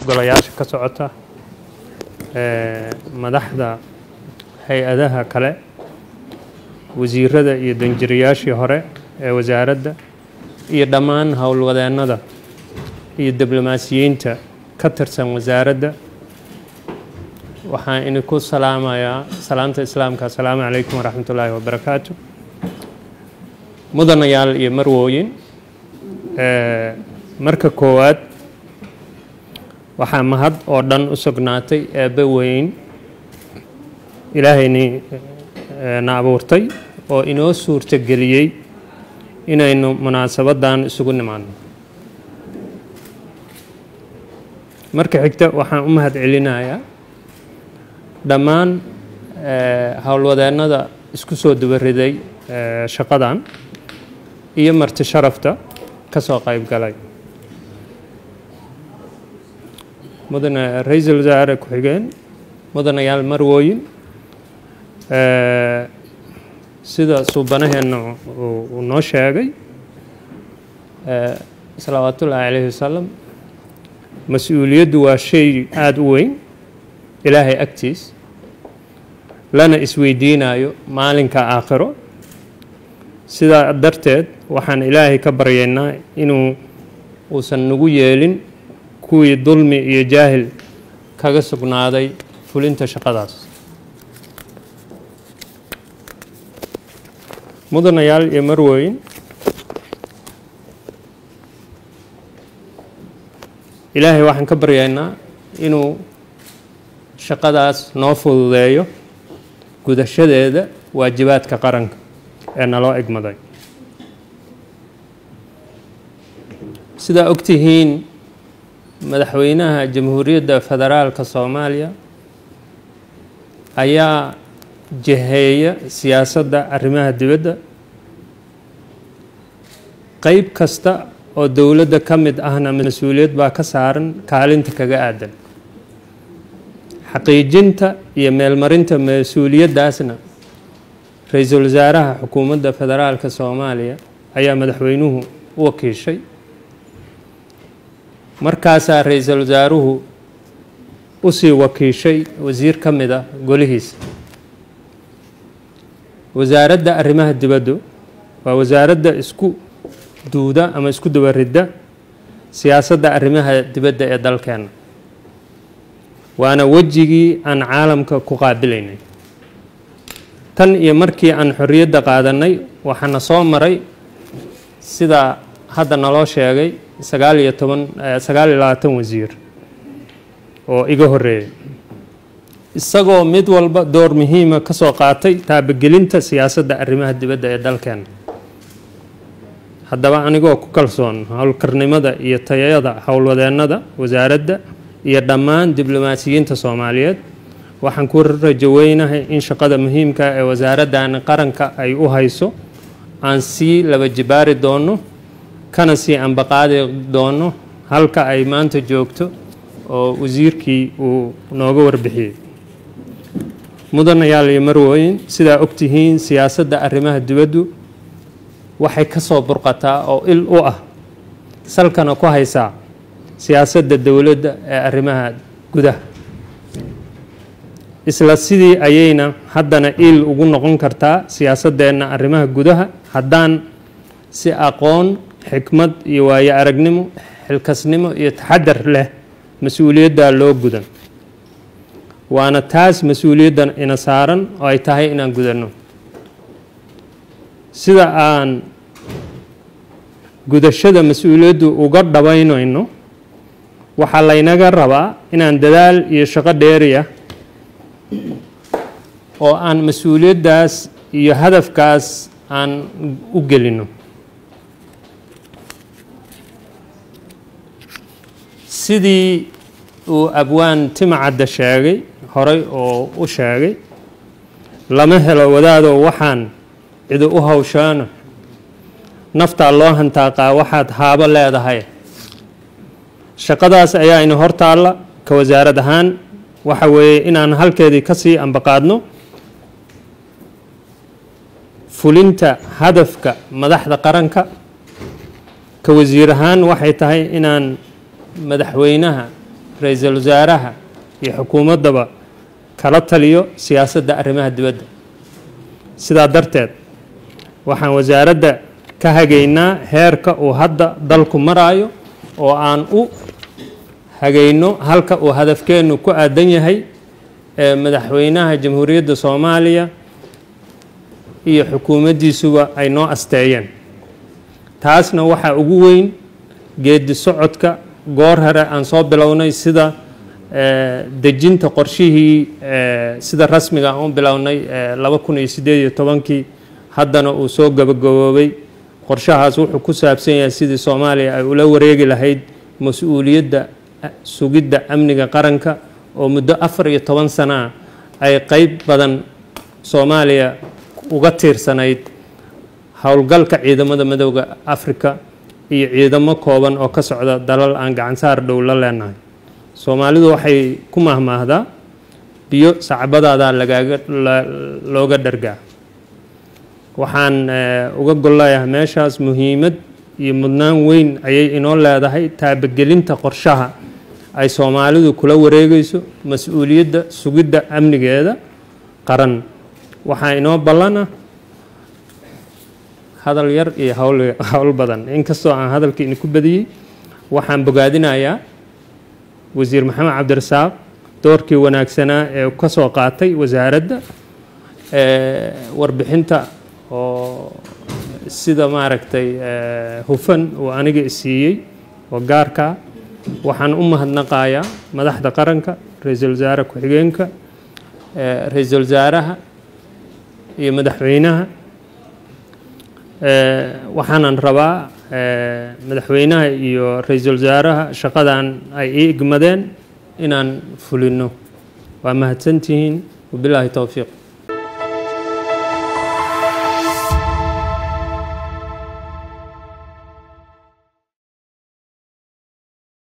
golayaasha ka socota madaxda hay-adaha kale wasiirada iyo danjirayaashii hore ee wasaaradda iyo dhammaan howlwadeennada iyo diblomaasiyiinta ka tirsan wasaaradda waxaan idinku salaamayaa salaamta islaamka assalaamu calaykum waraxmat ullaahi wabarakaatu mudanayaal iyo marwooyin marka koowaad waxaa mahad oo dhan u sugnaatay eebbe weyn ilaahayni na abuurtay oo inoo suurto geliyey inaynu munaasabaddan isugu nimaadno marka xigta waxaan u mahad celinayaa dhammaan howlwadeennada isku soo dubariday shaqadan iyo marti sharafta ka soo qayb galay mudane ra-iisul wasaare ku-xigeen mudanayaal marwooyin sida suubanaheenna uu noo sheegay salawaatullaahi calayhi wasalam mas-uuliyaddu waa shay aada u weyn ilaahay agtiis lana isweydiinayo maalinka aakhiro sidaa darteed waxaan ilaahay ka baryaynaa inuu uusan nagu yeelin kuwii dulmi iyo jaahil kaga sugnaaday fulinta shaqadaas mudanayaal iyo marwooyin ilaahay waxaan ka baryaynaa inuu shaqadaas noo fududeeyo gudashadeeda waajibaadka qaranka ee naloo egmaday sidaa ogtihiin madaxweynaha jamhuuriyadda federaalka soomaaliya ayaa jiheeya siyaasadda arrimaha dibadda qeyb kasta oo dowladda ka mid ahna mas-uuliyad baa ka saaran kaalinta kaga aadan xaqiijinta iyo meelmarinta mas-uuliyaddaasna ra-iisul wasaaraha xukuumadda federaalka soomaaliya ayaa madaxweynuhu u wakiishay markaasaa ra-iisul wasaaruhu usii wakiishay wasiir ka mid a golihiisa wasaaradda arrimaha dibaddu waa wasaaradda isku duuda ama isku dabaridda siyaasadda arrimaha dibadda ee dalkeenna waana wejigii aan caalamka ku qaabilaynay tan iyo markii aan xorriyadda qaadanay waxaana soo maray sida hadda naloo sheegay sagaal iyo toban sagaal iyo labaatan wasiir oo iga horreeyay isagoo mid walba door muhiima ka soo qaatay taabagelinta siyaasadda arrimaha dibadda ee dalkeena haddaba anigoo ku kalsoon howlkarnimada iyo tayada howlwadeennada wasaaradda iyo dhammaan diblomaasiyiinta soomaaliyeed waxaan ku rajo weynahay in shaqada muhiimka ee wasaaraddan qaranka ay u hayso aan sii laba jibaari doono kana sii ambaqaadi doono halka ay maanta joogto oo wasiirkii uu nooga warbixiyey mudanayaal iyo marwooyin sidaa ogtihiin siyaasadda arrimaha dibaddu waxay ka soo burqataa oo il u ah salkana ku haysaa siyaasadda dowladda ee arrimaha gudaha isla sidii ayayna haddana il ugu noqon kartaa siyaasaddeenna arrimaha gudaha haddaan si aqoon xikmad iyo waayo aragnimo xilkasnimo iyo taxadar leh mas-uuliyaddaa loo gudan waana taas mas-uuliyaddan ina saaran oo ay tahay inaan gudanno sida aan gudashada mas-uuliyaddu uga dhabaynayno waxaa laynaga rabaa inaan dadaal iyo shaqo dheeriya oo aan mas-uuliyaddaas iyo hadafkaas aan u gelino sidii uu abwaan timacadda sheegay horay oo u sheegay lama helo wadaadoo waxaan cidi u hawshaano naftaa loo hantaaqaa waxaad haabo leedahay shaqadaas ayaa ina hor taalla ka wasaarad ahaan waxa weeye inaan halkeedii ka sii ambaqaadno fulinta hadafka madaxda qaranka ka wasiir ahaan waxay tahay inaan madaxweynaha ra-iisul wasaaraha iyo xukuumaddaba kala taliyo siyaasadda arrimaha dibadda sidaa darteed waxaan wasaaradda ka hagaynaa heerka uu hadda dalku maraayo oo aan u hagayno halka uu hadafkeennu ku aadan yahay ee madaxweynaha jamhuuriyadda soomaaliya iyo xukuumaddiisuba ay noo asteeyeen taasna waxaa ugu weyn geedi socodka goor hore aan soo bilownay sida dejinta qorshihii sida rasmiga aan u bilownay laba kun iyo siddeed iyo tobankii haddana uu soo gabagaboobay qorshahaas wuxuu ku saabsan yahay sidii soomaaliya ay ula wareegi lahayd mas-uuliyadda sugidda amniga qaranka oo muddo afar iyo toban sana ay qeyb badan soomaaliya uga tiirsanayd howlgalka ciidamada madowda afrika iyo ciidamo kooban oo ka socda dalal aan gacansaar dhow la leenahay soomaalidu waxay ku mahmaahdaa biyo sacbadaadaa lagaaga looga dhargaa waxaan uga golleeyahay meeshaas muhiimad iyo mudnaan weyn ayay inoo leedahay taabagelinta qorshaha ay soomaalidu kula wareegayso mas-uuliyadda sugidda amnigeeda qaran waxaa inoo ballana hadal yar iyo hawl howl badan inkastoo aan hadalka idinku badiyey waxaan bogaadinayaa wasiir maxamed cabdirasaaq doorkii wanaagsanaa ee ka soo qaatay wasaaradda warbixinta oo sida maaragtay hufan uu aniga isiiyey oo gaarkaa waxaan u mahadnaqayaa madaxda qaranka ra-iisul wasaare ku-xigeenka ra-iisul wasaaraha iyo madaxweynaha waxaanan rabaa madaxweynaha iyo ra-iisul wasaaraha shaqadan ay ii igmadeen inaan fulino waa mahadsantihiin wabilaahi towfiiq